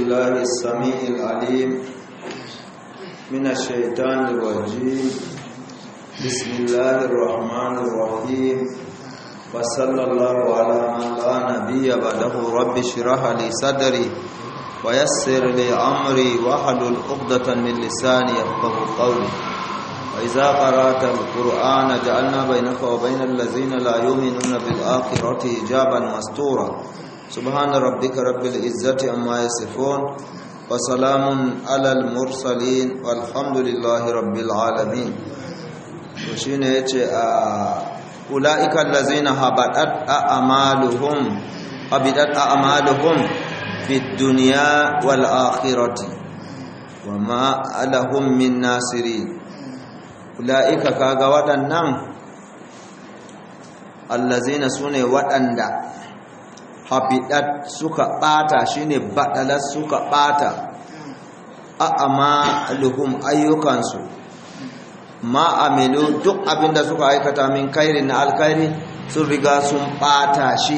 بالله السميع العليم من الشيطان الرجيم بسم الله الرحمن الرحيم وصلى الله على من لا نبي بعده رب اشرح لي صدري ويسر لي امري واحلل عقدة من لساني يفقهوا قولي وإذا قرأت القرآن جعلنا بينك وبين الذين لا يؤمنون بالآخرة حجابا مستورا سبحان ربك رب العزة عما يصفون وسلام على المرسلين والحمد لله رب العالمين وشين يتي أولئك الذين هبطت أعمالهم هبطت أعمالهم في الدنيا والآخرة وما لهم من ناصرين ula'ika kaga waɗannan allazina su ne waɗanda habidat suka ɓata shine baɗalar suka ɓata a amaluhum ayyukansu ma'amilu duk abinda suka aikata min kairi na alkairi sun riga sun ɓata shi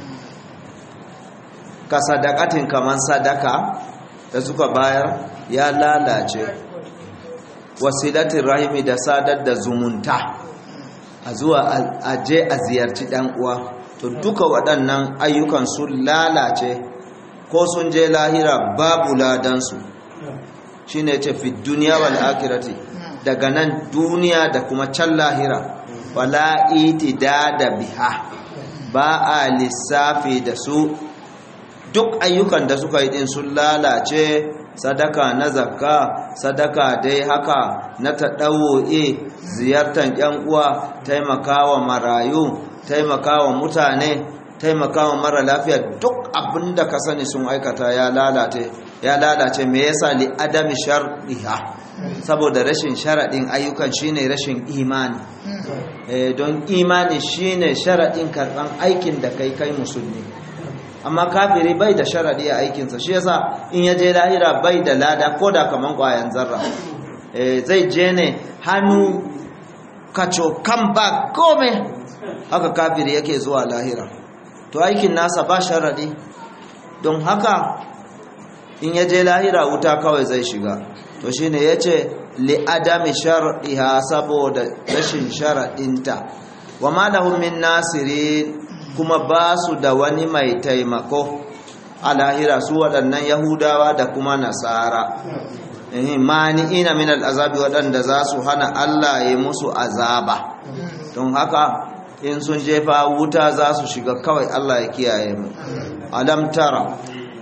ka sadakatin kamar sadaka da suka bayar ya lalace wasilatin rahimi da sadar da zumunta a zuwa a je a ziyarci ɗan uwa to duka waɗannan ayyukan sun lalace ko sun je lahira babu ladansu shi ne ce fi duniya wal akirati daga nan duniya da kuma can lahira wala itida da biha ba a lissafi da su duk ayyukan da suka yi din sun lalace sadaka na zakka sadaka dai haka na taɗawo'e ziyartar ‘yan uwa taimakawa marayu taimakawa mutane taimakawa mara lafiya duk abin da ka sani sun aikata ya lalace ya lalace me yasa li adami shar'iha saboda rashin sharaɗin ayyukan shine rashin imani don imani shine sharaɗin karɓan aikin da kai kai musulmi amma kafiri bai da sharadi a aikinsa shi yasa in ya je lahira bai da lada ko da kaman kwayan zarra zai je ne hannu kaco kan ba kome haka kafiri yake zuwa lahira to aikin nasa ba sharadi don haka in ya je lahira wuta kawai zai shiga to shine yace li adami shar'iha saboda rashin sharadinta wa ma lahum min nasirin kuma ba su da wani mai taimako a lahira su waɗannan yahudawa da kuma nasara mani'ina min al'azabi waɗanda za su hana Allah ya musu azaba don haka in sun jefa wuta za su shiga kawai Allah ya kiyaye mu alam tara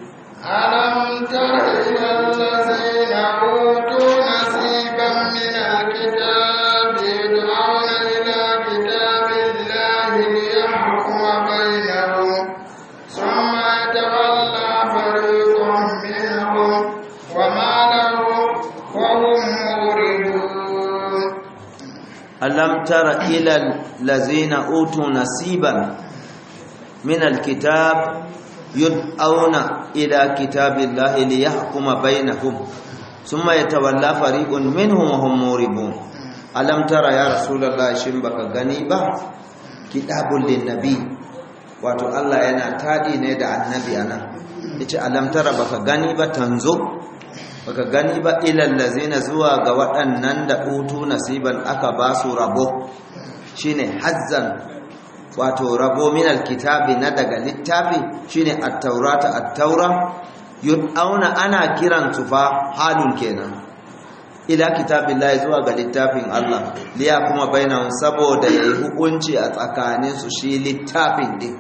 alam tara ila allazina utu nasiban min alkitabi yud'auna ila kitabillahi liyahkuma bainahum thumma yatawalla fariqun minhum wama lahum wa hum muridun alam tara ila allazina utu nasiban min alkitab yud'auna ila kitabillahi liyahkuma bainahum thumma yatawalla fariqun minhum wa hum muribun alam tara ya rasulullahi shin baka gani ba kitabul linnabi wato Allah yana tadi ne da annabi anan yace alam tara baka gani ba tanzo baka gani ba ilal lazina zuwa ga waɗannan da utu nasiban aka ba su rabo shine hazzan wato rabo min alkitabi na daga littafi shine at-taurata at-taura yud'auna ana kiran su fa halun kenan ila kitabillahi zuwa ga littafin Allah liya kuma bainahum saboda yayi hukunci a tsakanin su shi littafin din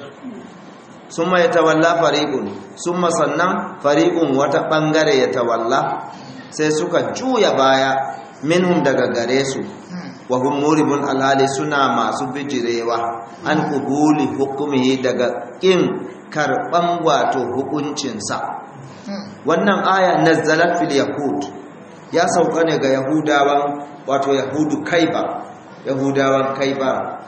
summa yatawalla fariqun summa sannan fariqun wata bangare yatawalla sai suka juya baya minhum daga gare su wa hum muribun alhali suna masu bijirewa an kubuli hukumi daga kin karban wato hukuncinsa wannan aya nazzalat fil yahud ya sauka ne ga yahudawan wato yahudu kaiba yahudawan kaiba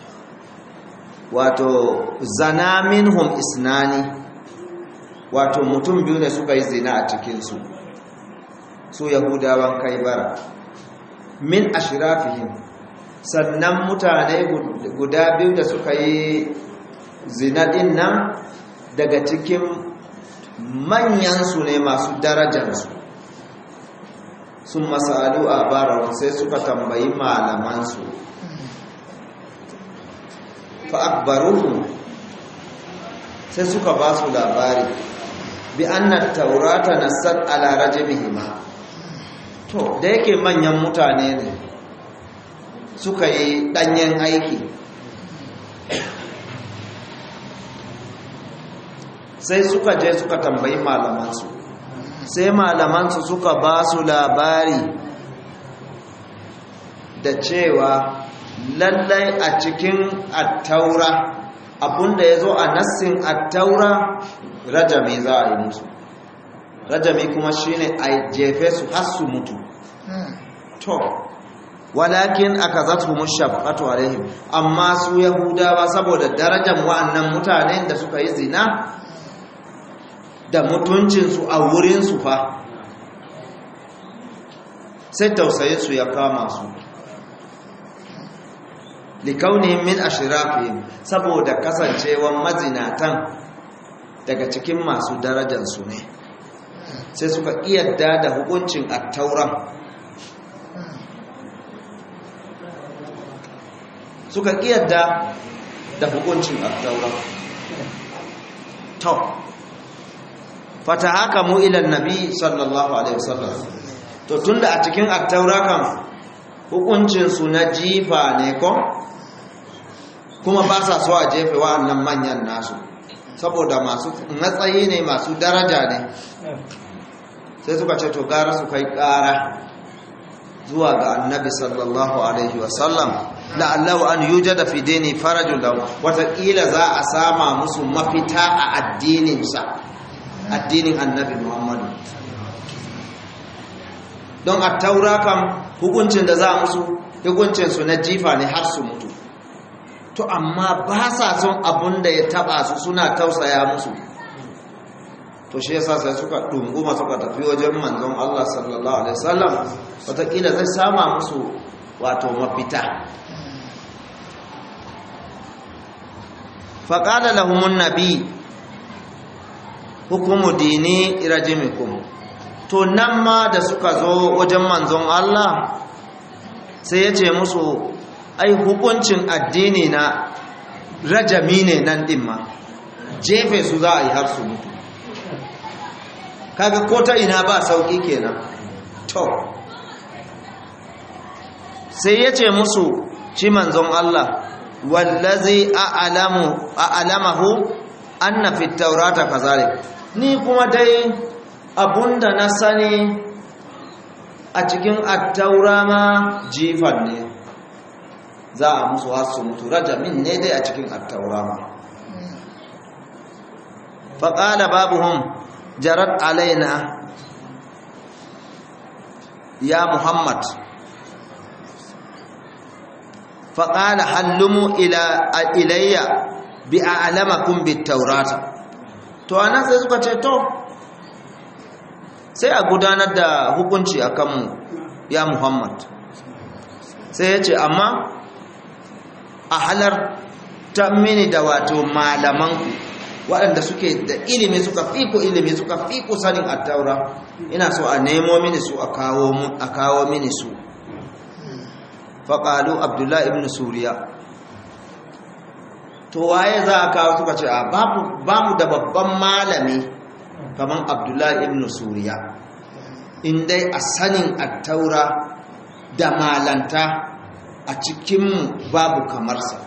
wato zana minhum isnani wato mutum biyu ne suka yi zina a cikinsu su yahudawan kaibara min ashirafihim sannan mutane guda biyu da suka yi zina din nan daga cikin manyansu ne masu darajansu sun masalu a barawun sai suka tambayi malamansu fa'akbaruhu sai suka ba su labari bi annar taurata na sad ala rajimihima to da yake manyan mutane ne suka yi ɗanyen aiki sai suka je suka tambayi malamansu sai malamansu suka ba su labari da cewa lallai a cikin attaura abunda ya zo a nassin attaura rajami za a yi musu rajami kuma shine a jefe su har su mutu to walakin aka zatu mushaffatu alaihim amma su yahudawa saboda darajar wa'annan mutanen da suka yi zina da mutuncinsu a wurinsu fa sai tausayinsu ya kama su likaunihim min ashirafihim saboda kasancewan mazinatan daga cikin masu darajarsu ne sai suka iyadda da hukuncin attauran suka iyadda da hukuncin attauran to fata haka mu ilan nabi sallallahu alaihi wasallam to tunda a cikin attaura kan hukuncinsu na jifa ne ko kuma ba sa so a jefe wa'annan manyan nasu saboda masu matsayi ne masu daraja ne sai suka ce to gara su kai kara zuwa ga annabi sallallahu alaihi wasallam la'allahu an yujada fi dini farajul lahu wataƙila za a sama musu mafita a addininsa addinin annabi muhammadu don a taura kam hukuncin da za musu hukuncinsu na jifa ne har su mutu to amma ba sa son abun da ya taba su suna tausaya musu to shi yasa sai suka dunguma suka tafi wajen manzon Allah sallallahu alaihi wasallam wataƙila zai sama musu wato mafita faƙada lahumun nabi hukumu dini irajimikum to nan ma da suka zo wajen manzon Allah sai ya ce musu ai hukuncin addini na rajami ne nan ɗin ma jefe su za a yi har su mutu kaga ko ta ina ba sauƙi kenan to sai ya ce musu shi manzon Allah wallazi a'lamu a'lamahu anna fi taurata kazalik ni kuma dai abunda na sani a cikin attaura ma jifan ne za a musu hasu mutu rajamin ne dai a cikin attaura ma faƙala babuhun jarat alaina ya muhammad faƙala hallumu ilayya bi a alamakun bi taurata to anan sai suka ce to sai a gudanar da hukunci a kanmu ya muhammad sai ya ce amma a halar ta mini da wato malamanku waɗanda suke da ilimi suka fi ku ilimi suka fi ku sanin attaura ina so a nemo mini su a kawo mini su faƙalu abdullahi ibn suriya to waye za a kawo suka ce a ba mu da babban malami kamar abdullahi ibn suriya in dai a sanin attaura da malanta a cikinmu babu kamarsa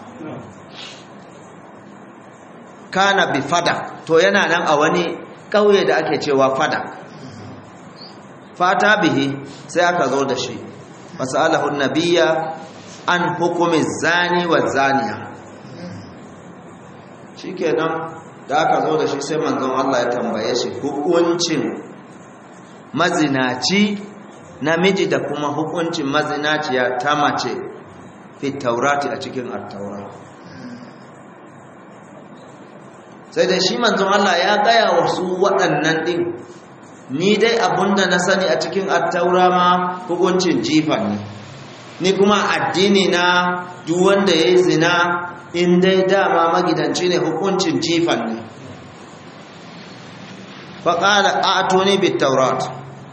kana bi fada to yana nan a wani ƙauye da ake cewa fada fata bihi sai aka zo da shi masalahun nabiya an hukumin zani wa zaniya shikenan da aka zo da shi sai manzon Allah ya tambaye shi hukuncin mazinaci namiji da kuma hukuncin mazinaciya ta mace fi taurati a cikin attaura sai da shi manzon Allah ya gaya wa su waɗannan ɗin ni dai abunda na sani a cikin attaura ma hukuncin jifan ne ni kuma addini na duk wanda ya yi zina in dai dama magidanci ne hukuncin jifan ne faƙala a tuni bit taurat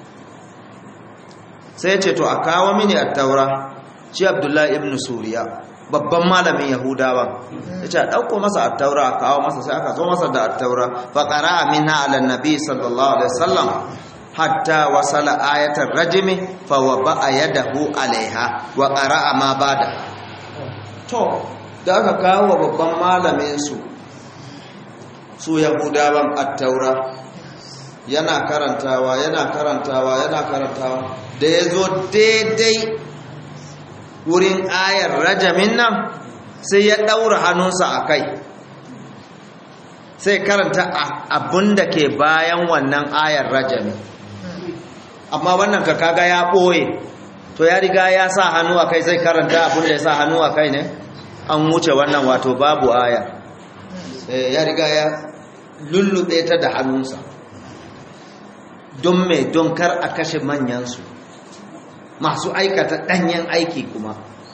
sai ce to a kawo mini a taura shi abdullahi ibn suriya babban malamin yahudawa ya ce a ɗauko masa a taura a kawo masa sai aka zo masa da a taura faƙara amina ala nabi sallallahu alaihi wasallam hatta wasala ayatar rajimi fa wa ba'a yadahu alaiha wa qara'a ma bada to da aka kawo babban malamin su su yahudawan at-taura yana karantawa yana karantawa yana karantawa da yazo daidai wurin ayar rajamin nan sai ya daura hannunsa akai sai karanta abinda ke bayan wannan ayar rajami amma wannan ka kaga ya ɓoye to ya riga ya sa hannu a kai zai karanta abin da ya sa hannu a kai ne an wuce wannan wato babu aya ya riga ya lullube ta da hannunsa don mai don kar a kashe manyansu masu aikata ɗanyen aiki kuma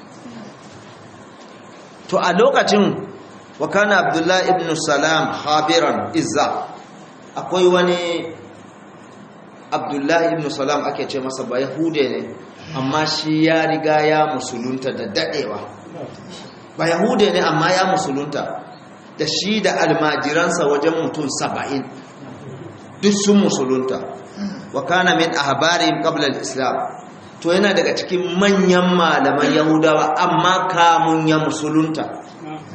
to a lokacin wakana abdullahi ibn salam habiran izza akwai wani abdullahi ibn salam ake ce masa ba yahude ne amma shi ya riga ya musulunta da dadewa ba yahude ne amma ya musulunta da shi da almajiransa wajen mutum saba'in duk sun musulunta wa kana min ahbarihim qabla al-islam to yana daga cikin manyan malaman yahudawa amma kamun ya musulunta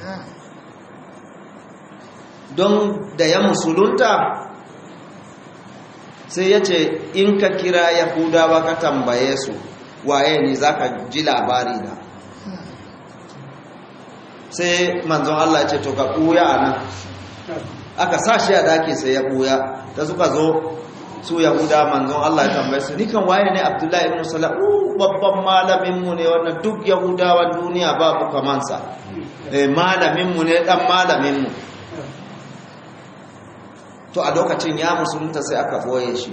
don da ya musulunta sai ya ce in ka kira yahudawa ka tambaye su waye ne za ka ji labari na sai manzon Allah ce to ka ɓuya a nan aka sa shi a daki sai ya ɓuya da suka zo su yahuda manzon Allah ya tambaye su nikan waye ne abdullahi ibn salam babban malaminmu ne wannan duk yahudawan duniya babu kamansa malaminmu ne dan malaminmu to a lokacin ya musulunta sai aka boye shi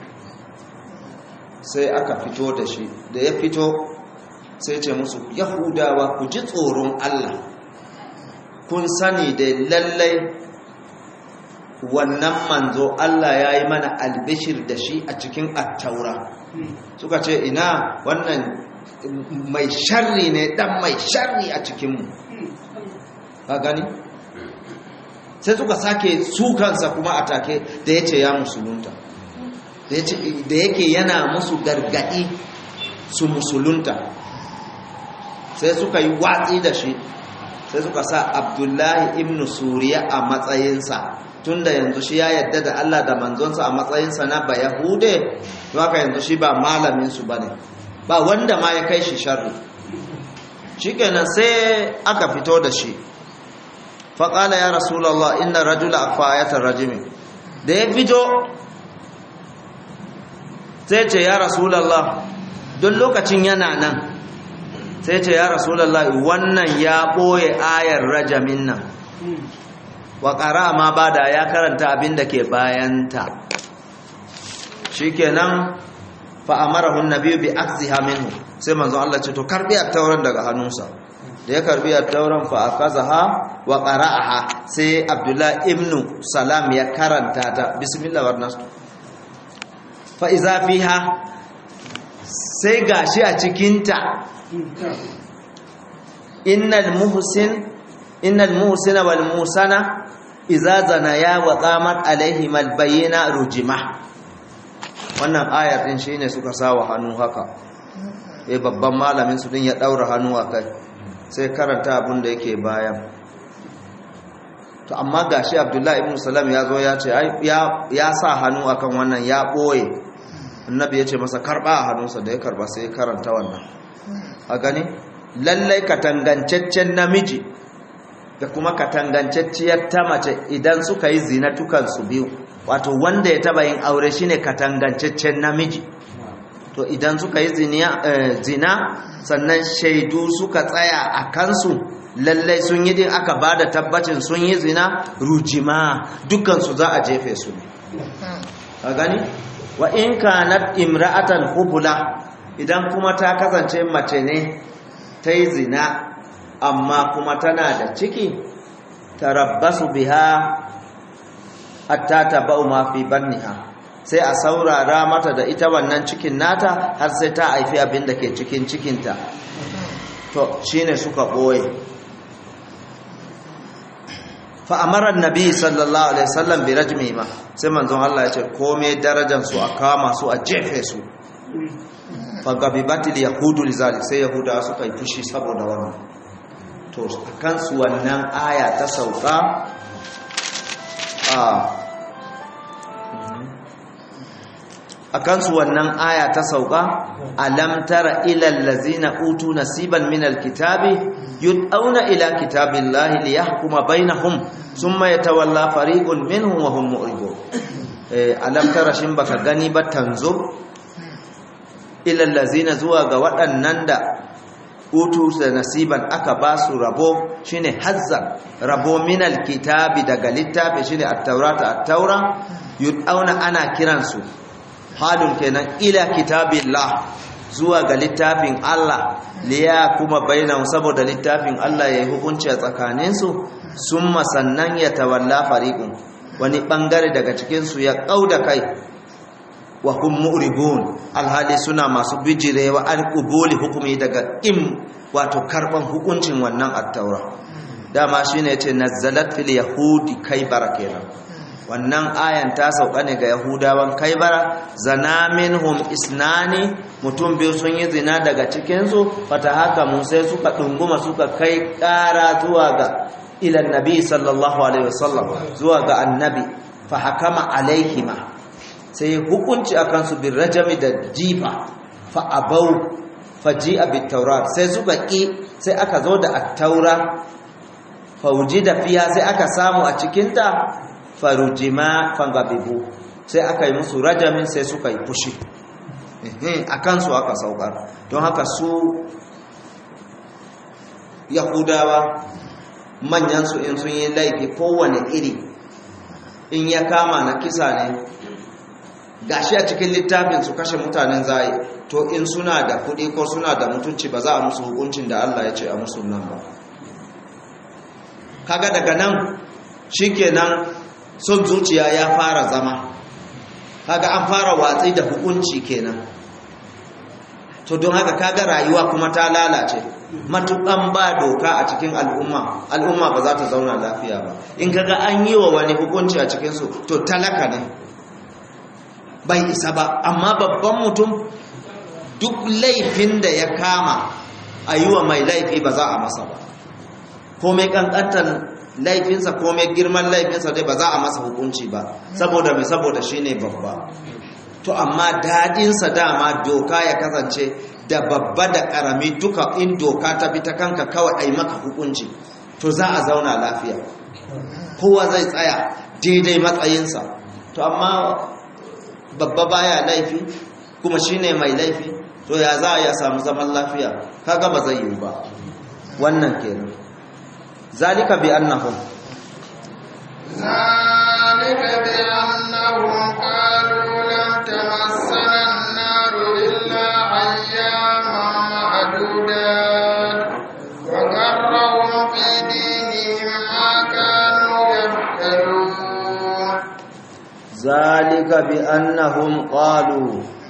sai aka fito da shi da ya fito sai ce musu yahudawa ku ji tsoron Allah kun sani da lallai wannan manzo Allah ya yi mana albishir da shi a cikin attaura suka ce ina wannan mai sharri ne dan mai sharri a cikinmu ka gani sai suka sake sukansa kuma a take da ya ce ya musulunta da yake yana musu gargadi su musulunta sai suka yi watsi da shi sai suka sa abdullahi ibn suriya a matsayinsa tunda yanzu shi ya yadda da Allah da manzonsa a matsayinsa na ba yahude to haka yanzu shi ba malaminsu ba ne ba wanda ma ya kai shi sharri shikenan sai aka fito da shi faƙala ya rasulallah inna rajula akfa ayatar rajimi da ya fito sai ce ya rasulallah don lokacin yana nan sai ce ya rasulallah wannan ya ɓoye ayar rajamin nan wa ƙara ma ba da ya karanta abin da ke bayanta shi kenan fa'amarahun na biyu bi aksiha minhu sai manzo Allah ce to karbi a tauran daga hannunsa da ya karbi a tauran fa akazaha wa qara'aha sai Abdullah ibn Salam ya karanta ta bismillah warnastu fa iza fiha sai gashi a cikin ta innal muhsin innal muhsina wal musana idza zanaya wa qamat alaihim al bayyina rujima wannan ayar din shine suka sawa hannu haka eh babban malamin su din ya daura hannu a kai sai karanta abin da yake bayan to amma gashi abdullahi ibn salam ya zo ya ce ya sa hannu akan wannan ya ɓoye annabi ya ce masa karɓa a hannunsa da ya karɓa sai ya karanta wannan a gani lallai katangancaccen namiji da kuma katangancacciyar ta mace idan suka yi zina tukansu biyu wato wanda ya taba yin aure shine katangancaccen namiji to idan suka yi zina sannan shaidu suka tsaya a kansu lallai sun yi din aka ba da tabbacin sun yi zina rujima dukansu za a jefe su ne a gani wa in kanat imra'atan hubula idan kuma ta kasance mace ne ta yi zina amma kuma tana da ciki tarabbasu biha hatta tabau ma fi banniha sai a saurara mata da ita wannan cikin nata har sai ta haifi abin da ke cikin cikinta to shine suka boye fa amara annabi sallallahu alaihi wasallam bi rajmi ma sai manzon Allah ya ce komai darajar su a kama su a jefe su fa gabibatil yahudu lizalik sai yahuda suka yi fushi saboda wannan to akan su wannan aya ta sauka a akan su wannan aya ta sauka alam tara ila allazina utu nasiban min alkitabi yud'auna ila kitabillahi liyahkuma bainahum thumma yatawalla fariqun minhum wa hum mu'ridun eh alam tara shin baka gani ba tanzo ila allazina zuwa ga waɗannan da utu da nasiban aka ba su rabo shine hazzan rabo min alkitabi daga littafi shine at-taurata at-taura yud'auna ana kiransu halun kenan ila kitabillah zuwa ga littafin Allah liya kuma bainahu saboda littafin Allah yayi hukunci a tsakanin su summa sannan ya tawalla fariqun wani bangare daga cikin su ya kauda kai wa hum mu'ribun alhali suna masu bijirewa an qubuli hukumi daga im wato karban hukuncin wannan at-taura dama shine yace nazzalat fil yahudi kai barakenan wannan ayan ta sauka ne ga yahudawan kaibara zana minhum isnani mutum biyu sun yi zina daga cikinsu fata haka mun sai suka ɗunguma suka kai ƙara zuwa ga ilan nabi sallallahu alaihi wasallam zuwa ga annabi fa hakama alaihima sai hukunci akan su bin rajami da jifa fa abau fa ji'a bit taurat sai suka ƙi sai aka zo da at-taura fa wujida fiha sai aka samu a cikinta farujima fangabibu sai aka yi musu rajamin sai suka yi fushi a kansu aka saukar don haka su yahudawa manyansu in sun yi laifi kowane iri in ya kama na kisa ne gashi a cikin littafin su kashe mutanen zai to in suna da kuɗi ko suna da mutunci ba za a musu hukuncin da Allah ya ce a musu nan ba kaga daga nan shikenan son zuciya ya fara zama kaga an fara watsi da hukunci kenan to don haka kaga rayuwa kuma ta lalace matukan ba doka a cikin al'umma al'umma ba za ta zauna lafiya ba in kaga an yi wa wani hukunci a cikinsu to talaka ne bai isa ba amma babban mutum duk laifin da ya kama a yi wa mai laifi ba za a masa ba komai kankantar laifinsa komai girman laifinsa dai ba za a masa hukunci ba saboda mai saboda shi ne babba to amma daɗinsa dama doka ya kasance da babba da ƙarami duka in doka ta bi ta kanka kawai a yi maka hukunci to za a zauna lafiya kowa zai tsaya daidai matsayinsa to amma babba baya laifi kuma shine mai laifi to ya za a ya samu zaman lafiya kaga ba zai yi ba wannan kenan zalika bi annahum ذلك بأنهم قالوا لن تمسنا النار إلا أياما معدودات وغرهم في دينهم ما كانوا يفترون ذلك بأنهم قالوا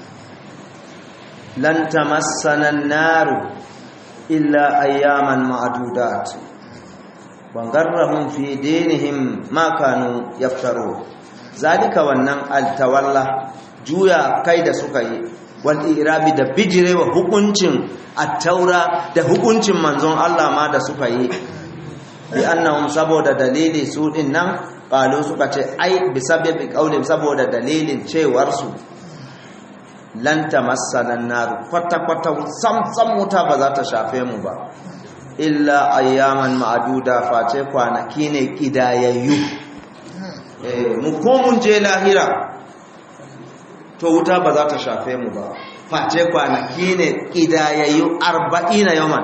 لن تمسنا النار إلا أياما معدودات وغرهم في دينهم ما كانوا يفترون ذلك wannan altawalla juya kai da suka yi wal irabi da bijirewa hukuncin at-taura da hukuncin manzon Allah ma da suka yi bi annahum saboda dalili su din nan qalu suka ce ai bi sababi qaulin saboda dalilin cewar su lan tamassana an-nar kwata kwata sam sam wuta ba za ta shafe mu ba illa ayyaman ma'aduda face kwanaki ne kidayayyu eh mu ko mun je lahira to wuta ba za ta shafe mu ba face kwanaki ne kidayayyu 40 yawan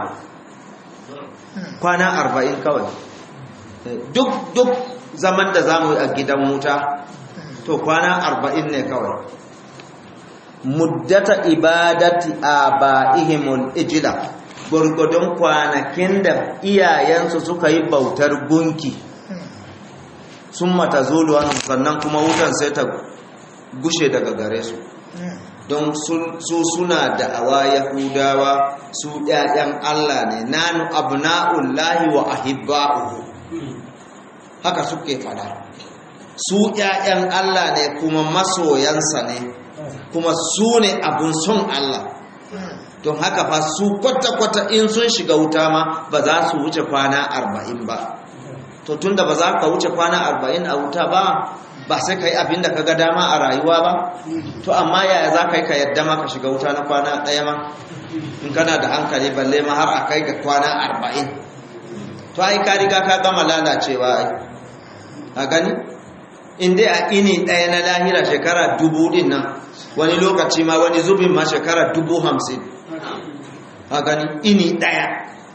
kwana 40 kawai duk duk zaman da zamu yi a gidan wuta to kwana 40 ne kawai muddata ibadati abaihimul ijla gurgudun kwanakin da iyayensu suka yi bautar gunki sun mata zulu wani sannan kuma wutan sai ta gushe daga gare su don su suna da'awa yahudawa su ɗayan Allah ne nanu abna'ullahi wa ahibba'uhu haka suke fada su ƴaƴan Allah ne kuma masoyansa ne kuma su ne abun son Allah don haka fa su kwata-kwata in sun shiga wuta ma ba za su wuce kwana arba'in ba to tunda ba za ka wuce kwana arba'in a wuta ba ba sai ka yi abin da ka ga dama a rayuwa ba to amma yaya za ka yi ka yadda ma ka shiga wuta na kwana ɗaya ma in kana da hankali balle ma har a kai ga kwana arba'in to ai ka riga ka gama lalacewa ai a gani in dai a ini ɗaya na lahira shekara dubu ɗin nan wani lokaci ma wani zubin ma shekara dubu hamsin a gani ini ɗaya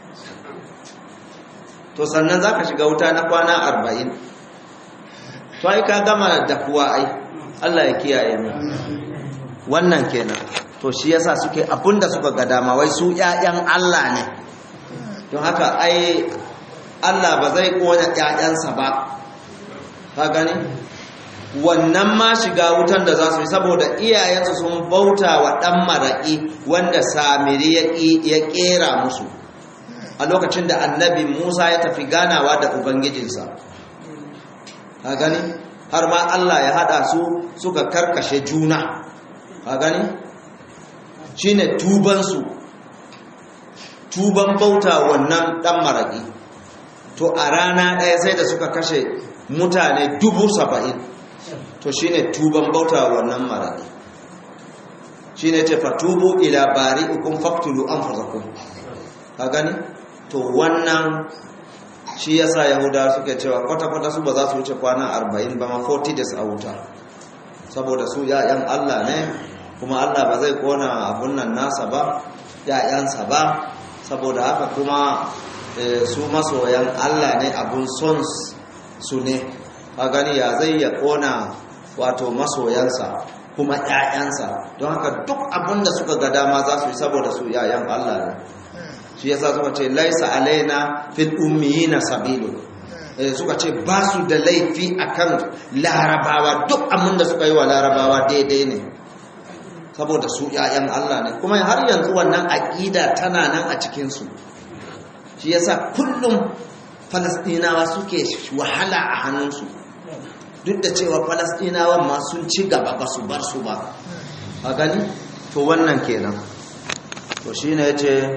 to sannan za ka shiga wuta na kwana arba'in to ai ka gama da kuwa ai Allah ya kiyaye mu wannan kenan to shi yasa suke abinda suka ga dama wai su ƴaƴan Allah ne don haka ai Allah ba zai kona ƴaƴansa ba ka gani wannan ma shiga wutan da za su yi saboda iyayensu sun bauta wa ɗan maraƙi wanda samiri ya ƙera musu a lokacin da annabi musa ya tafi ganawa da ubangijinsa a gani har ma allah ya haɗa su suka karkashe juna a gani shi ne tubansu tuban bauta wannan ɗan maraƙi to a rana ɗaya sai da suka kashe mutane dubu saba'in to shine tuban bauta wannan maradi shine ce fatubu ila bari'ikum faqtulu anfusakum ka gani to wannan shi yasa yahuda suke cewa kwata kwata su ba za su wuce kwana 40 ba ma 40 days a wuta saboda su ya'yan Allah ne kuma Allah ba zai kona abun nan nasa ba ya'yansa ba saboda haka kuma su masoyan Allah ne abun son su ne ka gani ya zai ya kona wato masoyansa kuma ƴaƴansa don haka duk abin da suka ga dama za su yi saboda su ƴaƴan Allah ne shi yasa suka ce laisa alaina fil ummiyina sabilu suka ce ba su da laifi akan larabawa duk abin da suka yi wa larabawa daidai ne saboda su ƴaƴan Allah ne kuma har yanzu wannan aƙida tana nan a cikin su shi yasa kullum falastinawa suke wahala a hannunsu duk da cewa falastinawan ma sun ci gaba ba su bar su ba a gani to wannan kenan to shi ne ce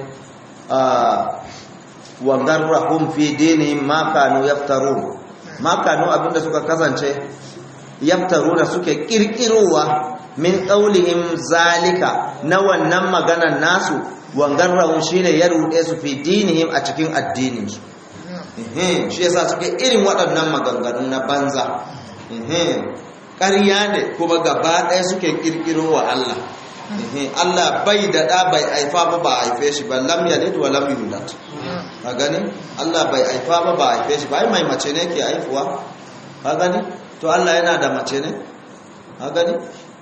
wa garrahum fi dinihim ma kanu yaftarun ma kanu abinda suka kasance yaftaruna suke kirkirowa min qaulihim zalika na wannan maganar nasu wa garrahum shine ya rude su fi dinihim a cikin addinin su shi yasa suke irin waɗannan maganganu na banza ƙarya ne kuma gaba ɗaya suke ƙirƙiro wa Allah Allah bai da ɗa bai haifa ba ba haife shi ba lam yalid wa lam yulad ka gani Allah bai haifa ba ba haife shi ba ai mai mace ne ke haifuwa ka gani to Allah yana da mace ne ka gani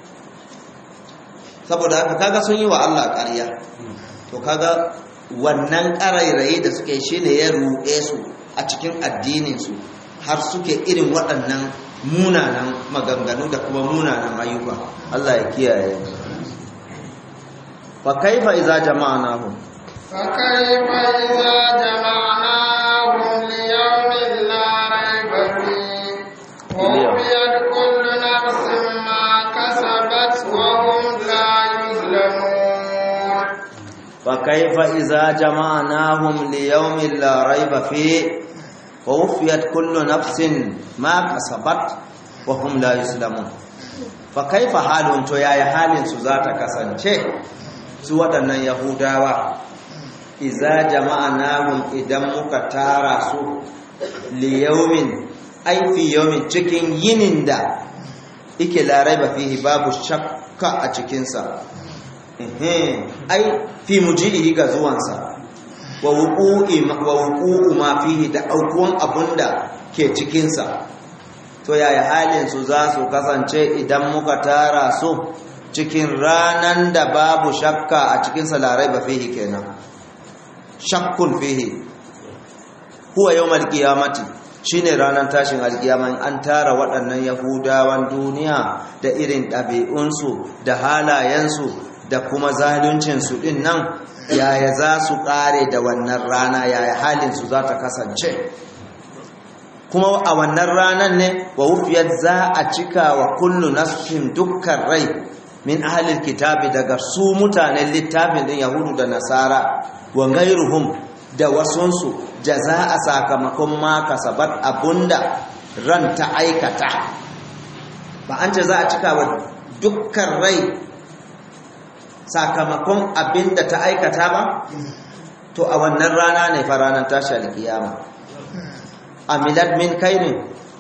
saboda haka kaga sun yi wa Allah ƙarya to kaga wannan ƙarairayi da suke shi ne ya ruɗe su a cikin addininsu har suke irin waɗannan munanan maganganu da kuma munanan ayyuka Allah ya kiyaye fa kaifa idza jama'nahum fa kaifa idza jama'nahum li yawmin la rayba fihi wa wufiyat kullu nafsin ma kasabat wa hum la yuzlamun fa kaifa idza jama'nahum li yawmin la rayba fihi ووفيت كل نفس ما كسبت وهم لا يسلمون فكيف حالهم to yaya halin su za ta kasance su waɗannan yahudawa iza jama'anahum idan muka tara su liyaumin ai fi yaumin cikin yinin da ike larai ba fihi babu shakka a cikinsa ai fi muji'ihi ga zuwansa wa wuƙu'u ma fihi da aukuwan abunda ke cikinsa to yaya halin su za su kasance idan muka tara su cikin ranan da babu shakka a cikinsa larai ba fihi kenan shakkun fihi huwa yawmal qiyamati shine ranar tashin alkiyama an tara waɗannan yahudawan duniya da irin ɗabi'unsu da halayensu da kuma zaluncinsu ɗin nan yaya za su ƙare da wannan rana yaya halinsu za ta kasance kuma a wannan ranar ne wa wufiyar za a cika wa kullu nafsin dukkan rai min ahalil kitabi daga su mutanen littafin din yahudu da nasara wa gairuhum da wasunsu jaza a sakamakon ma kasabat abunda ran ta aikata ba an ce za a cika wa dukkan rai sakamakon abinda ta aikata ba to a wannan rana ne fa ranar tashi alkiyama amilat min kairin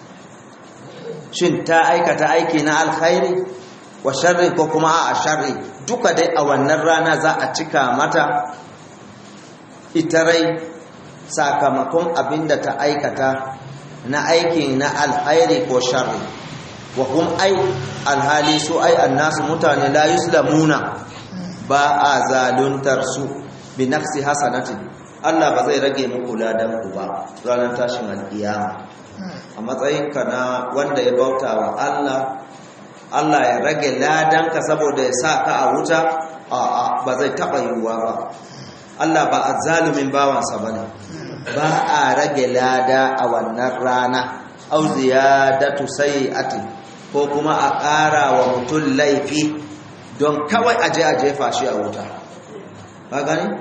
shin ta aikata aiki na alkhairi wa sharri ko kuma a sharri duka dai a wannan rana za a cika mata ita rai sakamakon abinda ta aikata na aiki na alkhairi ko sharri wa hum ai alhali su ai annasu mutane la yuslamuna ba a zaluntar su bi nafsi hasanatin Allah ba zai rage muku ladan ku ba ranar tashin alkiyama a matsayinka na wanda ya bauta wa Allah Allah ya rage ladanka saboda ya sa ka a wuta a ba zai taɓa yiwuwa ba Allah ba a zalumin bawansa ba ne ba a rage lada a wannan rana au ziyadatu sayyi'atin ko kuma a ƙara wa mutum laifi don kawai aje a jefa shi a wuta ba gani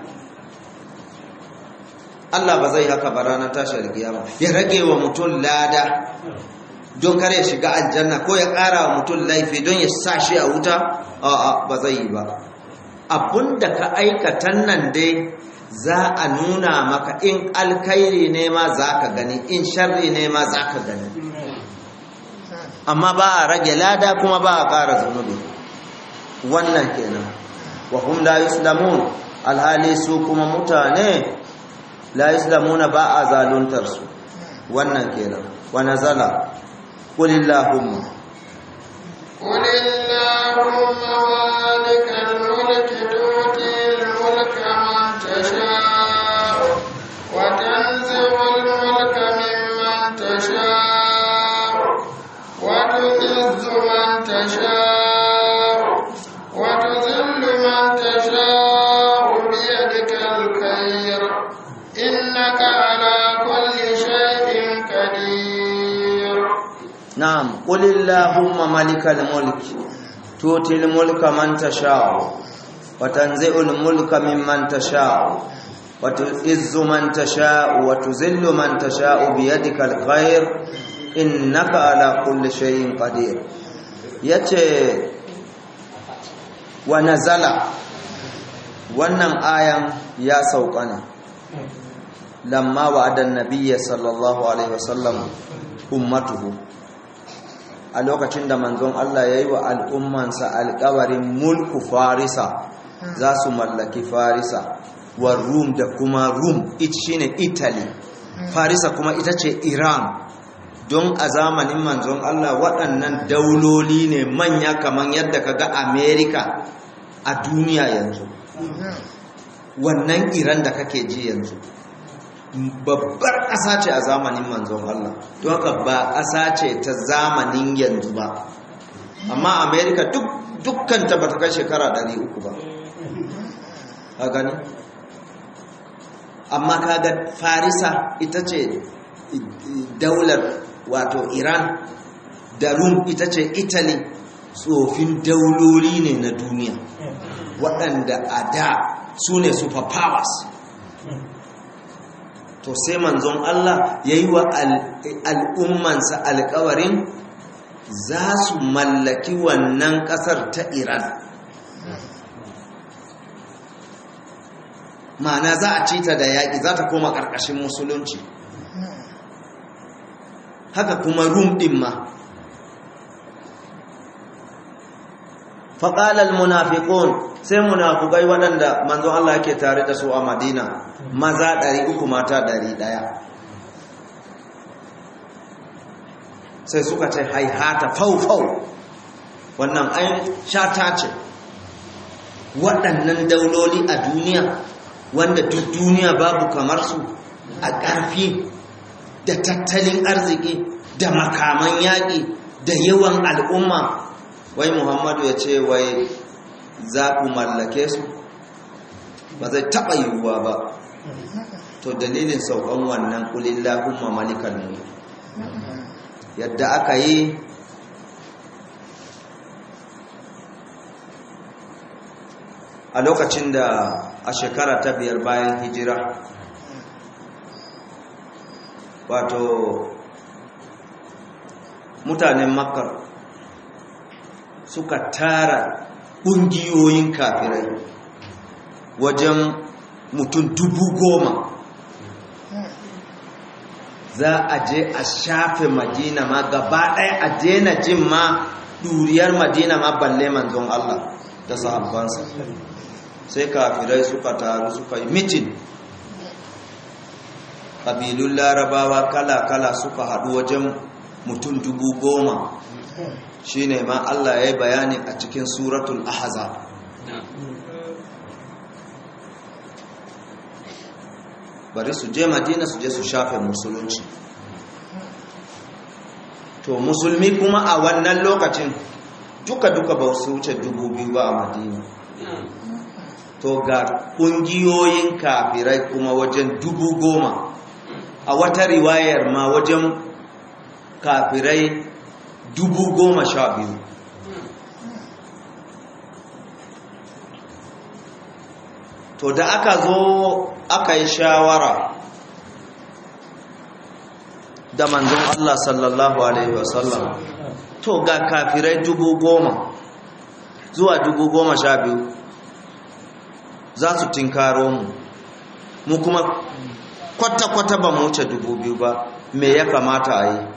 Allah ba zai haka ba ranar tashar kiyama ya rage wa mutum lada don kare ya shiga aljanna ko ya ƙara wa mutum laifi don ya sa shi a wuta a'a ba zai yi ba abinda ka aikatan nan dai za a nuna maka in alkhairi ne ma za ka gani in sharri ne ma za ka gani amma ba a rage lada kuma ba a ƙara zunubi wannan kenan wa hum la yuslamun alhali su kuma mutane la yuslamuna ba a zaluntar su wannan kenan wa nazala qul illahumma قل اللهم مالك الملك تؤتي الملك من تشاء وتنزع الملك ممن تشاء وتعز من تشاء وتذل من تشاء بيدك الخير إنك على كل شيء قدير na'am qul illahumma malikal mulk tutil mulka man tasha'u wa tanzi'ul mulka mimman tasha'u wa tu'izzu man tasha'u wa tuzillu man tasha'u bi yadikal khair innaka ala kulli shay'in qadir yace wa nazala wannan ayan ya sauka ne lamma wa'adan nabiyyi sallallahu alaihi wasallam ummatuhu a lokacin da manzon Allah ya yi wa al'ummansa alkawarin mulku farisa za su mallaki farisa wa rum da kuma rum it shine italy farisa kuma ita ce iran don a zamanin manzon Allah waɗannan dauloli ne manya kamar yadda ka ga america a duniya yanzu wannan iran da kake ji yanzu babbar ƙasa ce a zamanin manzon Allah don haka ba ƙasa ce ta zamanin yanzu ba amma amerika dukkan ta bata kai shekara 300 ba ka gani amma kaga farisa ita ce daular wato iran da rum ita ce italy tsofin dauloli ne na duniya waɗanda a da su ne superpowers to sai manzon Allah ya yi wa al'ummansa alkawarin za su mallaki wannan ƙasar ta Iran ma'ana za a cita da yaƙi za ta koma ƙarƙashin musulunci haka kuma rum ɗin ma faƙalar munafiƙon sai munafukai waɗanda manzon Allah yake tare da su a madina maza ɗari uku mata ɗari ɗaya sai suka ce haihata faufau wannan ai shata ce waɗannan dauloli a duniya wanda duk duniya babu kamar su a ƙarfi da tattalin arziki da makaman yaƙi da yawan al'umma wai muhammadu ya ce wai za ku mallake su ba zai taɓa yiwuwa ba to dalilin saukan wannan kulillahumma malikal mulk yadda aka yi a lokacin da a shekara ta biyar bayan hijira wato mutanen makka suka tara ƙungiyoyin kafirai wajen mutum dubu goma za a je a shafe madina ma gaba ɗaya a daina jin ma ɗuriyar madina ma balle manzon Allah da sahabbansa sai kafirai suka taru suka yi mitin ƙabilun larabawa kala-kala suka haɗu wajen mutum dubu goma shi ne ma Allah ya yi bayani a cikin suratul ahzab bari su je madina su je su shafe musulunci to musulmi kuma a wannan lokacin duka-duka ba su wuce dubu biyu ba a madina to ga ƙungiyoyin kafirai kuma wajen dubu goma a wata riwayar ma wajen kafirai dubu goma sha biyu to da aka zo aka yi shawara da manzon Allah sallallahu Alaihi wasallam to ga kafirai dubu goma zuwa dubu goma sha biyu za su tinkaro mu mu kuma kwata-kwata ba mu wuce dubu biyu ba me ya kamata a yi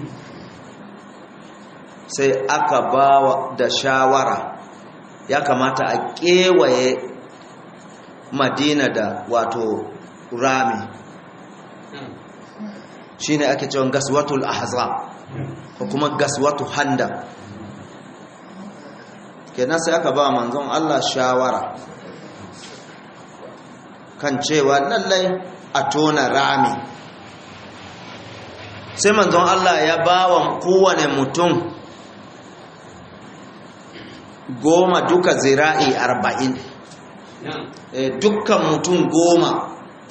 sai aka ba da shawara ya kamata a kewaye madina da wato rami shi ne ake cewa gaswatul ahza ko kuma gaswatu handa kenan sai aka ba manzon Allah shawara kan cewa lallai a tona rami sai manzon Allah ya ba wa kowane mutum goma duka zira'i arba'in dukkan mutum goma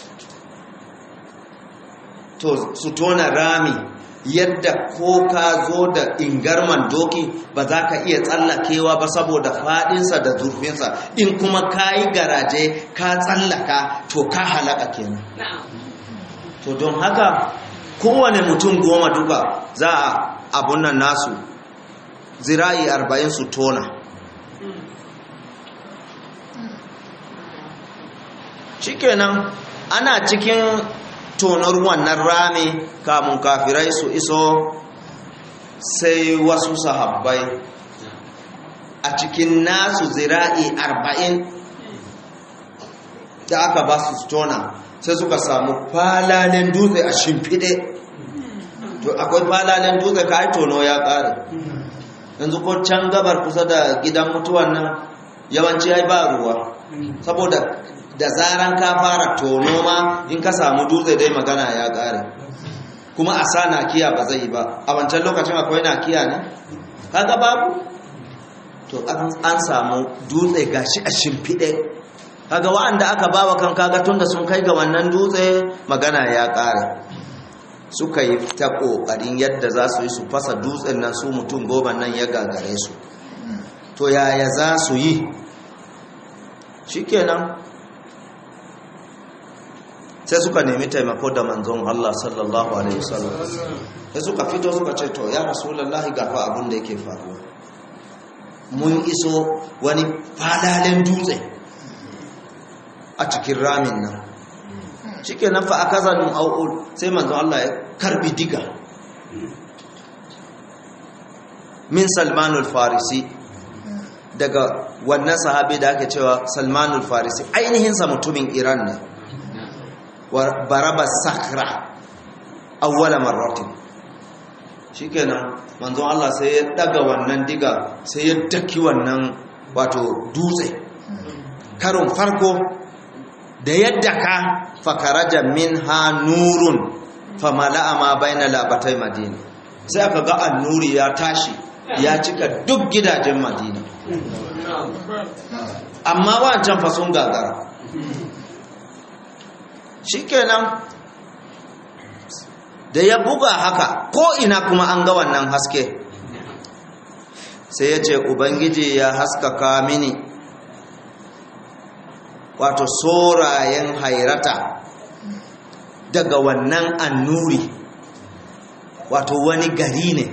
to su tona rami yadda ko ka zo da ingarman doki ba za ka iya tsallakewa ba saboda faɗinsa da zurfinsa in kuma ka yi garaje ka tsallaka to ka halaka kenan to don haka kowane mutum goma duka za a abun nan nasu zira'i arba'in su tona shikenan ana cikin tonar wannan rami kamun kafirai su iso sai wasu sahabbai a cikin nasu zira'i arba'in da aka ba su tona sai suka samu falalen dutse a shimfiɗe to akwai falalen dutse ka yi tono ya ƙare yanzu ko can gabar kusa da gidan mutuwan nan yawanci ya ba ruwa saboda da zaran ka fara tono ma in ka samu dutse dai magana ya ƙare kuma a sa nakiya ba zai yi ba a wancan lokacin akwai nakiya ne kaga babu to an samu dutse gashi a shimfiɗe kaga wa'anda aka bawa kan kaga tunda sun kai ga wannan dutse magana ya ƙare suka yi ta ƙoƙarin yadda za su yi su fasa dutsen nan su mutum goma nan ya gagare su to yaya za su yi shikenan sai suka nemi taimako da manzon Allah sallallahu alaihi wasallam sai suka fito suka ce to ya rasulullahi gafa abin da yake faruwa mun iso wani fadalen dutse a cikin ramin nan shikenan fa akazanu au'ul sai manzon Allah ya karbi diga min salmanul farisi daga wannan sahabi da ake cewa salmanul farisi ainihinsa mutumin iran ne baraba sakra awwala marratin shikenan manzon Allah sai ya daga wannan diga sai ya daki wannan wato dutse karon farko da yadda ka fakaraja minha nurun famala'a ma baina labatai madina sai aka ga annuri ya tashi ya cika duk gidajen madina amma wancan fa sun gagara shikenan da ya buga haka ko ina kuma an ga wannan haske sai ya ce ubangiji ya haskaka mini wato sorayen hairata daga wannan annuri wato wani gari ne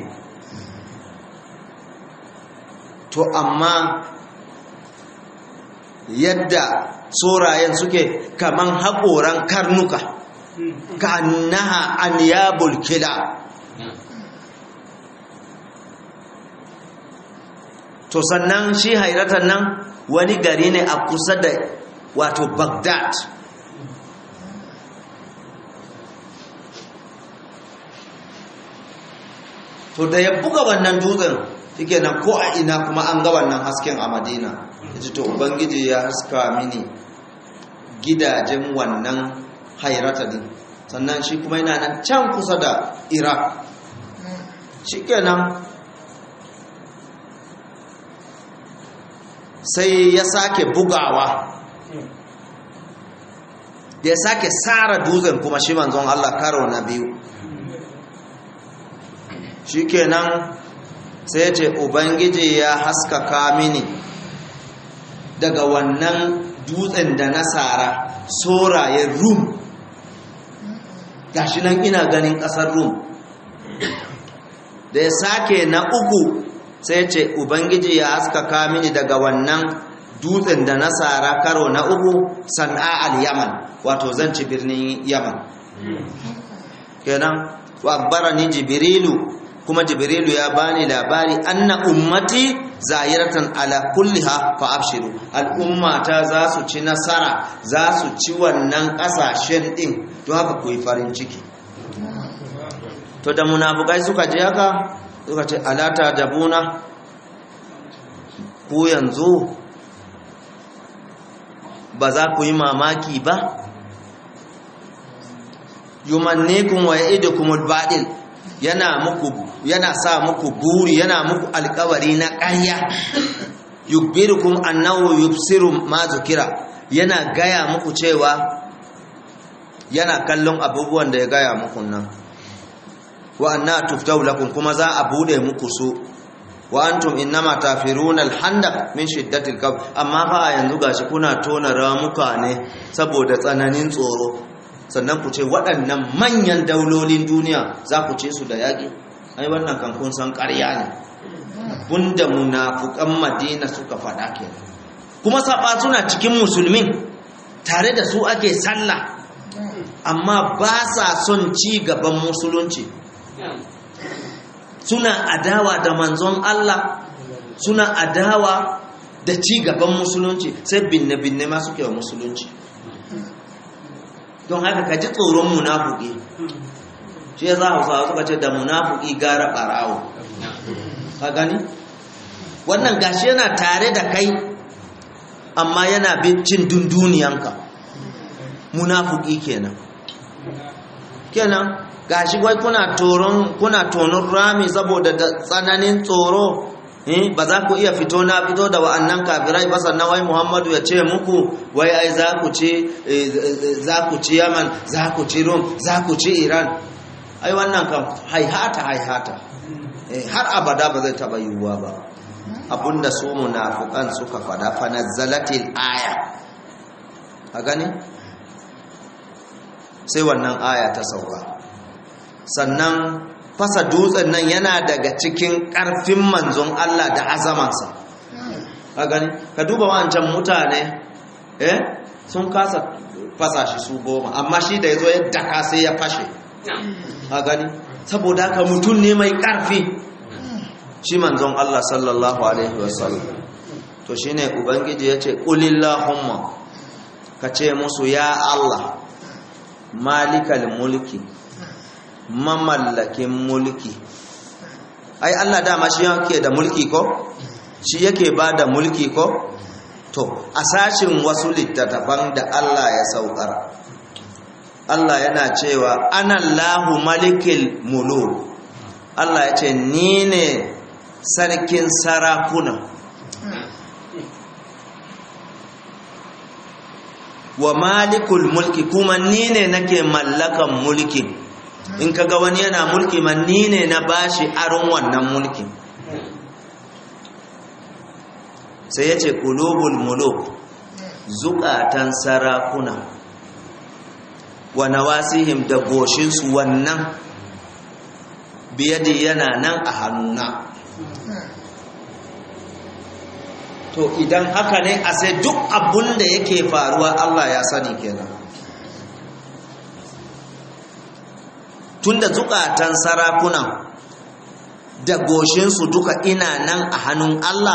to amma yadda sorayen suke kaman haƙoran karnuka ka annaha anyabul kila to sannan shi hairatan nan wani gari ne a kusa da wato Baghdad to da ya buga wannan dutsen shike nan ko a ina kuma an ga wannan hasken a Madina yace to ubangiji ya haska mini gidajen wannan hairata din sannan shi kuma yana nan can kusa da Iraq shikenan sai ya sake bugawa da ya sake tsara dutsen kuma shi manzon Allah karo na biyu shi kenan sai ce ubangiji ya haskaka mini daga wannan dutsen da na tsara sorayen rum gashi nan ina ganin ƙasar rum da ya sake na uku sai ce ubangiji ya haskaka mini daga wannan dutsen da nasara karo na uku san'a al-yaman wato zan ci birnin yaman kenan wa ni jibrilu kuma jibrilu ya bani labari anna ummati zahiratan ala kulliha fa abshiru al'ummata za su ci nasara za su ci wannan kasashen din to haka ku yi farin ciki to da munafukai suka je haka suka ce alata jabuna ku yanzu ba za ku yi mamaki ba yumannikum wa ya'idukumul baɗil yana muku yana sa muku buri yana muku alkawari na ƙarya yukbirukum annahu yubsiru ma zukira yana gaya muku cewa yana kallon abubuwan da ya gaya muku nan wa anna tuftau lakum kuma za a bude muku su wa antum innama tafiruna alhandaq min shiddatil kab amma fa yanzu gashi kuna tona ramuka ne saboda tsananin tsoro sannan ku ce waɗannan manyan daulolin duniya za ku ce su da yaƙi ai wannan kan kun san ƙarya ne bunda munafukan madina suka faɗa kenan kuma saba suna cikin musulmin tare da su ake sallah amma ba sa son ci gaban musulunci suna adawa da manzon Allah suna adawa da ci gaban musulunci sai binne-binne ma suke wa musulunci don haka ka ji tsoron munafuki shi ya za hausawa suka ce da munafuki gara ɓarawo ka gani wannan gashi yana tare da kai amma yana bin cin dunduniyanka munafuki kenan kenan gashi wai kuna toron kuna tonon rami saboda da tsananin tsoro eh ba za ku iya fito na fito da wa'annan kafirai ba sannan wai Muhammadu ya ce muku wai ai za ku ci za ku ci Yaman za ku ci Rum za ku ci Iran ai wannan kan haihata haihata eh har abada ba zai taba yiwuwa ba abunda su munafiqan suka fada fa nazzalatil aya a gani sai wannan aya ta sauka sannan fasa dutsen nan yana daga cikin ƙarfin manzon Allah da azamansa a gani ka duba wancan mutane eh sun kasa fasa shi su goma amma shi da ya zo yadda ka sai ya fashe a gani saboda haka mutum ne mai ƙarfi shi manzon Allah sallallahu alaihi wasallam to shine ubangiji ya ce ƙulillahumma ka ce musu ya Allah malikal mulki mamallakin mulki ai Allah dama shi yake da mulki ko shi yake ba da mulki ko to a sashin wasu littattafan da Allah ya saukar Allah yana cewa anallahu malikil muluk Allah ya ce ni ne sarkin sarakuna wa malikul mulki kuma ni ne nake mallakan mulki in kaga wani yana mulki man ni ne na bashi aron wannan mulkin sai ya ce kulubul muluk zukatan sarakuna wa nawasihim da goshinsu wannan biyadi yana nan a hannuna to idan haka ne a sai duk abun da yake faruwa Allah ya sani kenan tunda zukatan sarakunan da goshinsu duka ina nan a hannun Allah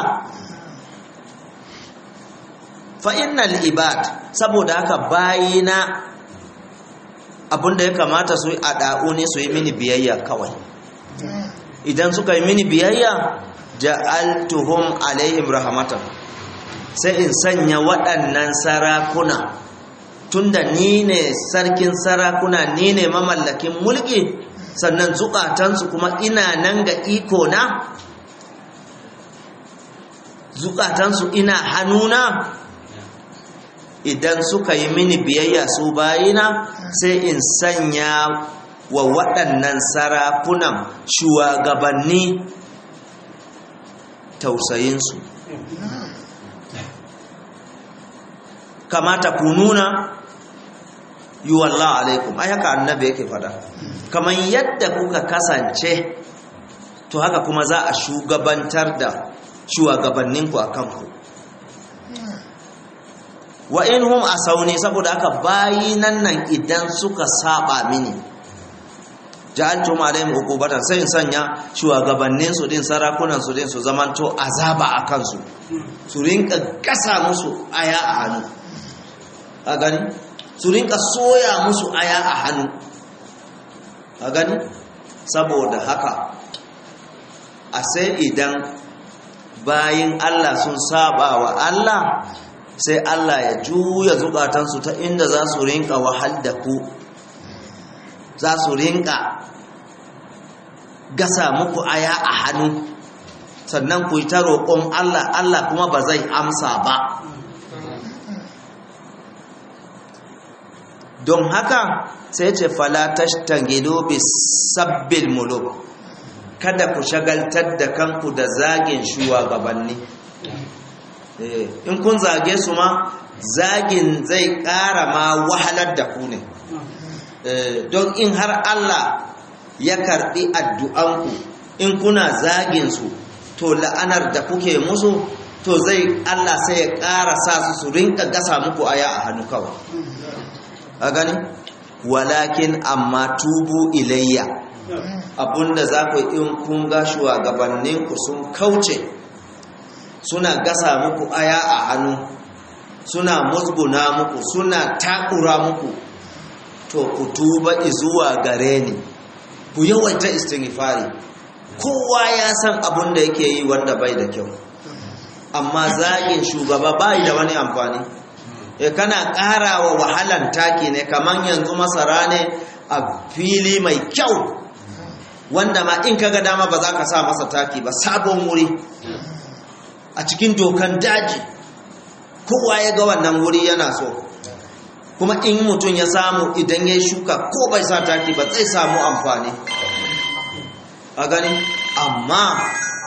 fa'innal ibad saboda haka bayina abinda ya kamata su yi a ɗa'u ne su yi mini biyayya kawai idan suka yi mini biyayya ja'altuhum alaihim rahmatan sai in sanya waɗannan sarakuna tunda ni ne sarkin sarakuna ni ne mamallakin mulki sannan zukatansu kuma ina nan ga iko na zukatansu ina hannuna idan suka yi mini biyayya su bayina sai in sanya wa waɗannan sarakunan shugabanni tausayinsu kamata ku nuna yi wallah alaikum ai haka annabi yake fada kamar yadda kuka kasance to haka kuma za a shugabantar da shugabanninku a kanku wa in hum asauni saboda haka bayinan nan idan suka saba mini ja'altum alaihim uqubatan sai in sanya shugabannin su din sarakunan su din su zamanto azaba a kansu su rinka gasa musu aya a hannu a gani su rinka soya musu aya a hannu a gani saboda haka a sai idan bayin Allah sun saba wa Allah sai Allah ya juya zukatansu ta inda za su rinka wahal da ku za su rinka gasa muku aya a hannu sannan ku yi ta roƙon Allah Allah kuma ba zai amsa ba don haka sai ce falatash tangido bi sabbil muluk kada ku shagaltar da kanku da zagin shugabanni in kun zage su ma zagin zai ƙara ma wahalar da ku ne don in har Allah ya karɓi addu'anku in kuna zagin su to la'anar da kuke musu to zai Allah sai ya ƙara sa su su rinka gasa muku aya a hannu kawai a gani walakin amma tubu ilayya abunda za ku in kun ga shugabanninku sun kauce suna gasa muku aya a hannu suna musguna muku suna takura muku to ku tuba zuwa gare ni ku yawaita istighfari kowa ya san abun da yake yi wanda bai da kyau amma zagin shugaba bai da wani amfani e kana ƙara wa wahalan taki ne kaman yanzu masara ne a fili mai kyau wanda ma in kaga dama ba za ka sa masa taki ba sabon wuri a cikin dokan daji kowa ya ga wannan wuri yana so kuma in mutum ya samu idan ya shuka ko bai sa taki ba zai samu amfani a gani amma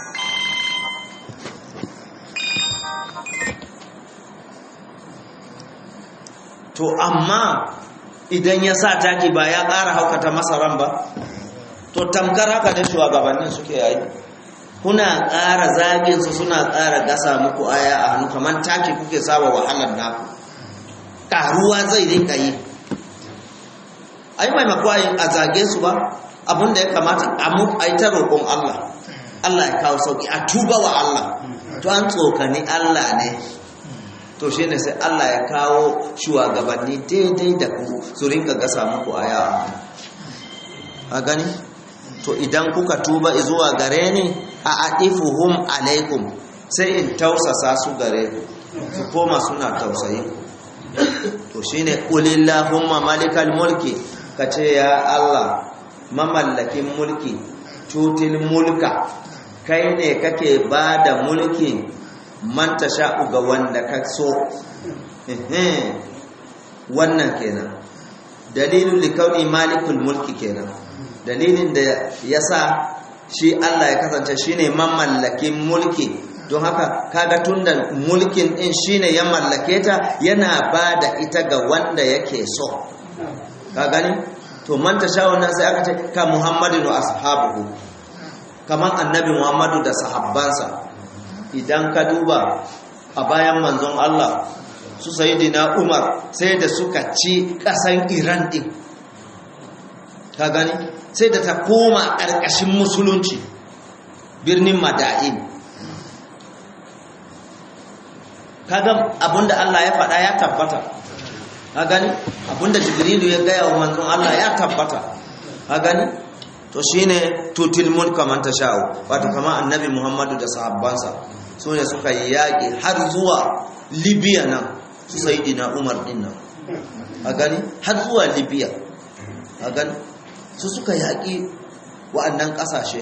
to amma idan ya sa taki ba ya ƙara haukata masaran ba to tamkar haka ne shugabannin suke yayi kuna ƙara zaginsu suna ƙara gasa muku aya a hannu kamar taki kuke saba wahalar naku ƙaruwa zai rinka yi ai maimako a zage su ba abin da ya kamata a yi ta roƙon Allah Allah ya kawo sauƙi a tuba wa Allah to an tsokani Allah ne to shi ne sai Allah ya kawo shugabanni daidai da ku su rinka gasa muku aya a gani to idan kuka tuba zuwa gare ni a adifuhum alaikum sai in tausasa su gare ku su koma suna tausayi to shine qulillahumma malikal mulki kace ya Allah mamallakin mulki tutil mulka kai ne kake bada mulki man tasha'u ga wanda ka so wannan kenan dalilin likauni malikul mulki kenan dalilin da yasa shi Allah ya kasance shine mamallakin mulki don haka kaga tunda mulkin din shine ya mallake ta yana bada ita ga wanda yake so ka gani to man tasha wannan sai aka ce ka Muhammadin wa ashabuhu kaman annabi Muhammadu da sahabbansa idan ka duba a bayan manzon Allah su sayidina Umar sai da suka ci kasan Iran din ka gani sai da ta koma ƙarƙashin musulunci birnin Mada'in kaga abinda Allah ya faɗa ya tabbata ka gani abinda Jibrilu ya gaya wa manzon Allah ya tabbata ka gani to shine tutil mulka man tasha'u wato kamar annabi Muhammadu da sahabbansa su ne suka yi yaƙi har zuwa Libya nan su sayidina Umar din nan a gani har zuwa Libya a gani su suka yaƙi wa'annan ƙasashe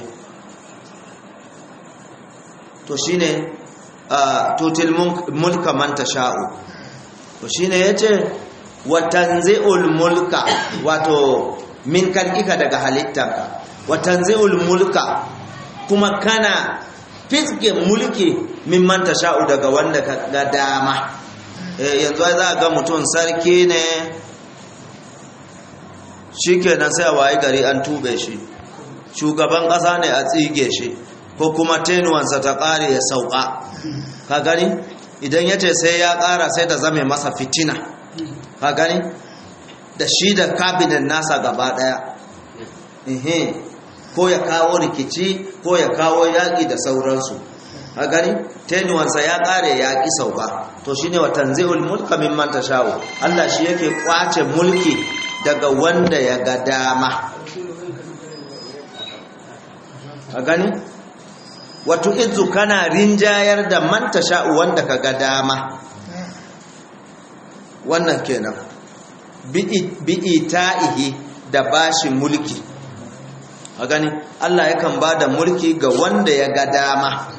to shine tutil mulka man tasha'u to shine yace wa tanzi'ul mulka wato min kalika daga halittanka wa tanzi'ul mulka kuma kana fiske mulki min man tasha'u daga wanda ka ga dama yanzu za ga mutum sarki ne shikenan sai a wayi gari an tube shi shugaban ƙasa ne a tsige shi ko kuma tenuwansa ta ƙare ya sauka ka gani idan ya ce sai ya ƙara sai da zame masa fitina ka gani da shi da kabinet nasa gaba ɗaya ko ya kawo rikici ko ya kawo yaƙi da sauransu ka gani tenuwansa ya ƙare ya ƙi sauka to shi ne wa tanzi'ul mulka mimman tashawo Allah shi yake kwace mulki daga wanda ya ga dama a gani wato izu kana rinjayar da manta sha'u wanda ka ga dama wannan kenan bi'i ta'ihi da bashi mulki a gani Allah yakan ba da mulki ga wanda ya ga dama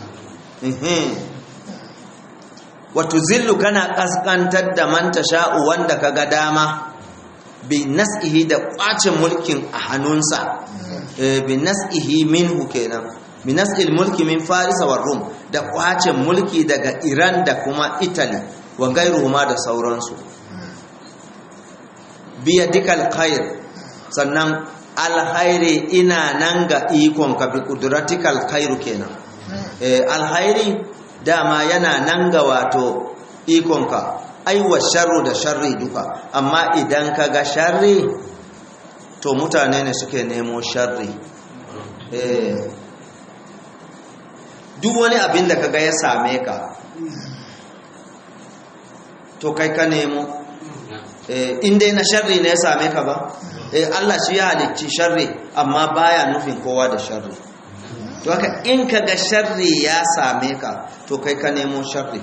wato zillu kana kaskantar da manta sha'u wanda ka ga dama bi nas'ihi da kwace mulkin a hannunsa bi nas'ihi minhu kenan bi nas'il mulki min farisa wa rum da kwace mulki daga iran da kuma italy wa gairuhuma da sauransu biya dikal khair sannan alhairi ina nan ga ikon ka bi kudratikal khairu kenan alhairi dama yana nan ga wato ikonka aiwa sharru da sharri duka amma idan ka ga sharri to mutane ne suke nemo sharri duk wani abin da kaga ya same ka to kai ka nemo in dai na sharri ne ya same ka ba Allah shi ya halicci sharri amma baya nufin kowa da sharri to haka in ka ga sharri ya same ka to kai ka nemo sharri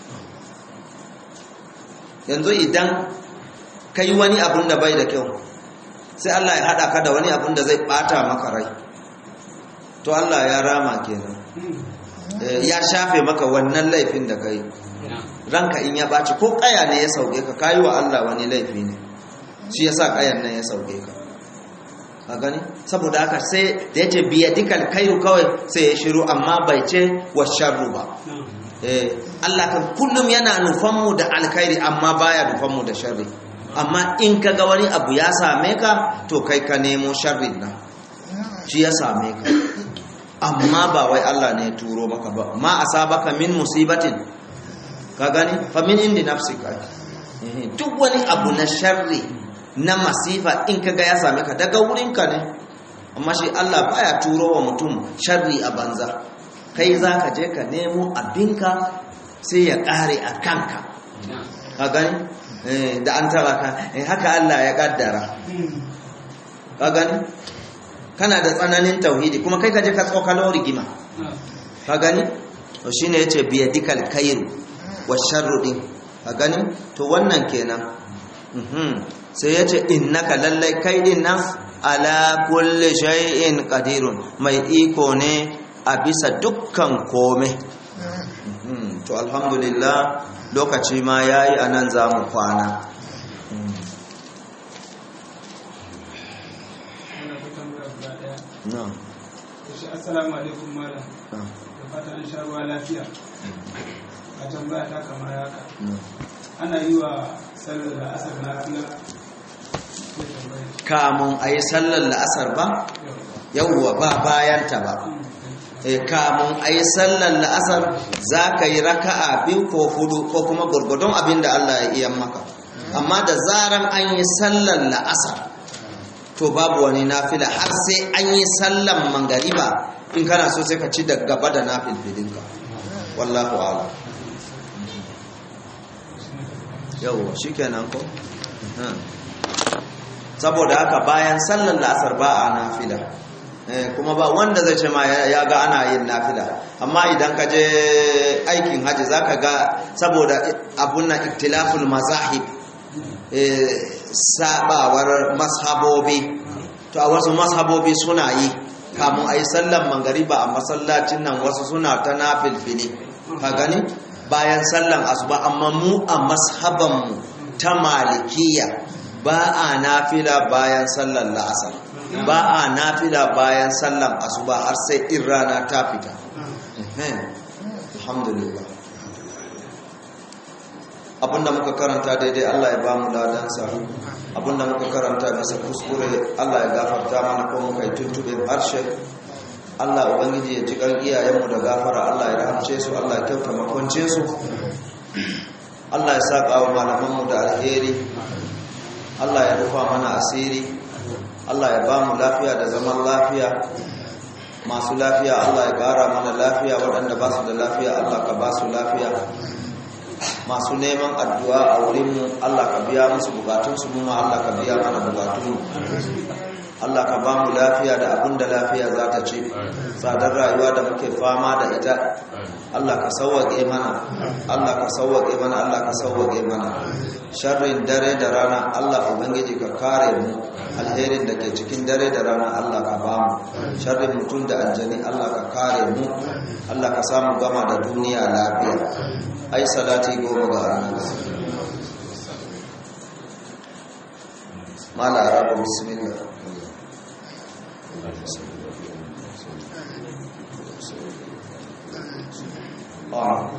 yanzu idan ka yi wani abun da bai da kyau sai Allah ya haɗa ka da wani abun da zai ɓata maka rai to Allah ya rama kenan ya shafe maka wannan laifin da ka yi ranka in ya ɓaci ko ƙaya ne ya sauke ka kayi wa Allah wani laifi ne shi ya sa ƙayan nan ya sauke ka a gani saboda haka sai da ya ce biya dikal kairu kawai sai ya shiru amma bai ce wa sharru ba Allah kan kullum yana nufanmu da alkhairi amma baya nufanmu da sharri amma in ka ga wani abu ya same ka to kai ka nemo sharrin nan shi ya same ka amma ba wai Allah ne ya turo maka ba ma asabaka min musibatin ka gani fa min indi nafsika duk wani abu na sharri na masifa in ka ga ya same ka daga wurinka ne amma shi Allah baya turo wa mutum sharri a banza kai za ka je ka nemo abinka sai ya ƙare a kanka ka gani da an taba ka haka Allah ya ƙaddara ka gani kana da tsananin tauhidi kuma kai ka je ka tsokalo rigima ka gani to shine yace biya dikal kairu wa sharru din a gani to wannan kenan sai ya ce innaka lallai kai din nan ala kulli shay'in qadirun mai iko ne a bisa dukkan kome to alhamdulillah lokaci ma yayi anan zamu kwana na'am assalamu alaikum malam da fatan an sha ruwa lafiya a tambaya ta kamar haka ana yi wa sallar da asar lafiya kamun a yi sallar la'asar ba yauwa ba bayanta ba e kamun a yi sallar la'asar za ka yi raka'a biyu ko hudu ko kuma gurgudun abin da Allah ya iya maka amma da zaran an yi sallar la'asar to babu wani nafila har sai an yi sallan mangariba in kana so sai ka ci da gaba da nafilfilinka wallahu ala yau shi kenan ko saboda haka bayan sallan la'asar ba a nafila kuma ba wanda zai ce ma ya ga ana yin nafila amma idan ka je aikin haji za ka ga saboda abun na iktilaful mazahib sabawar mashabobi to a wasu mashabobi suna yi kamun a yi sallan mangariba a masallacin nan wasu suna ta nafilfili ka gani bayan sallan asuba amma mu a mashabanmu ta malikiya ba a nafila bayan sallan la'asar ba a nafila bayan sallan asuba har sai in rana ta fita alhamdulillah abinda muka karanta daidai Allah ya ba mu ladansa abinda muka karanta bisa kuskure Allah ya gafarta mana ko muka yi tuntube harshe Allah ubangiji ya ji kan iyayenmu da gafara Allah ya rahamce su Allah ya kyauta makwance su Allah ya saka wa malamanmu da alheri Allah ya rufa mana asiri Allah ya ba mu lafiya da zaman lafiya masu lafiya Allah ya gara mana lafiya waɗanda ba su da lafiya Allah ka ba su lafiya masu neman addu'a a wurinmu Allah ka biya musu bukatunsu mu ma Allah ka biya mana bukatunmu Allah ka ba mu lafiya da abin da lafiya za ta ce tsadar rayuwa da muke fama da ita Allah ka sauwaƙe mana Allah ka sauwaƙe mana Allah ka sauwaƙe mana sharrin dare da rana Allah ubangiji ka kare mu alherin da ke cikin dare da rana Allah ka ba mu sharrin mutum da aljani Allah ka kare mu Allah ka samu gama da duniya lafiya ai salati goma ga annabi mala arabu bismillah on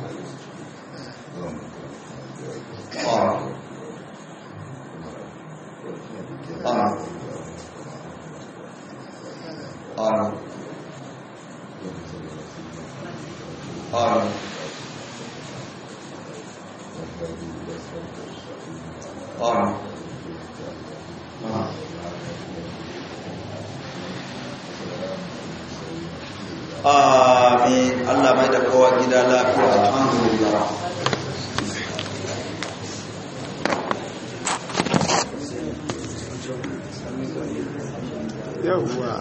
on on on on on amin Allah mai da kowa gida lafiya alhamdulillah yawwa